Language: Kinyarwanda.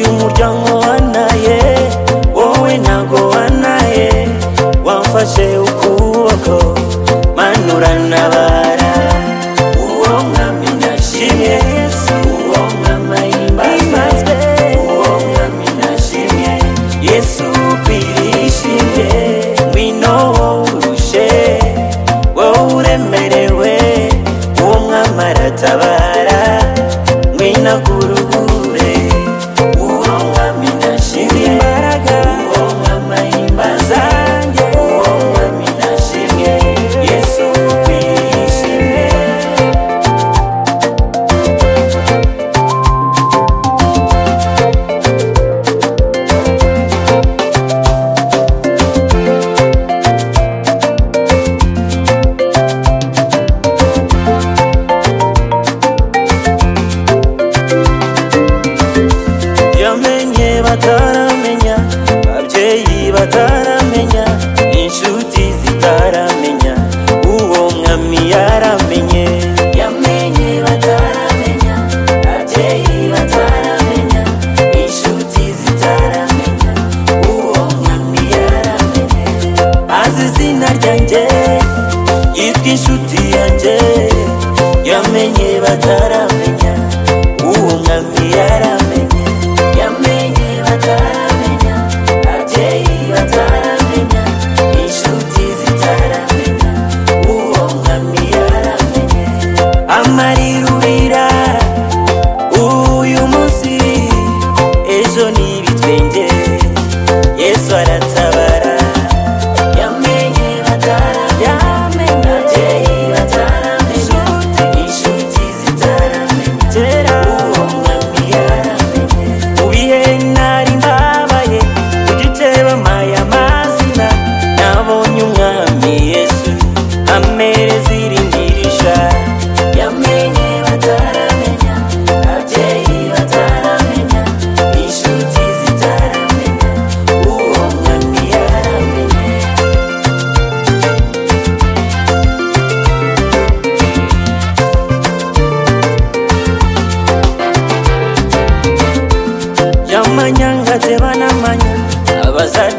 utangoa naye wowe nagoa naye wamfashe ukuboko manura ntabara uwo mwami ndashimye yesu uwo mwama himbazwe uwo mwami ndashimye yesu ukwiriye ishimwe ngwino wowe urushe wowe uremerewe uwo mwami aratabara ngwino akurugure uwo mwami ndashimye imbaraga uwo mwama himbaza uwo mwami ndashimye yesu ukwiriye ishimwe yamenye bataramenya ababyeyi bataramenya inshuti zitaramenya uwo mwami yaramenye yamenye bataramenya ababyeyi bataramenya inshuti zitaramenya uwo mwami yaramenye azi izina ryanjye yitwa inshuti yanjye yamenye bataramenya uwo mwami yaramenye yamenye bataramenya ababyeyi bataramenya inshuti zitaramenya uwo mwami yaramenye amarirurira uyu munsi ejo ni ibitwenge yesu aratabara yamenye bataramenya ababyeyi bataramenya inshuti zitaramenya uwo mwami yaramenye ubihe nari mbabaye ugice bamaye amazina nabonye umwami yesu ampereza irindirisha yamenye bataramenya ababyeyi bataramenya inshuti zitaramenya uwo mwami yaramenye yamanya ngateba namanya abazadde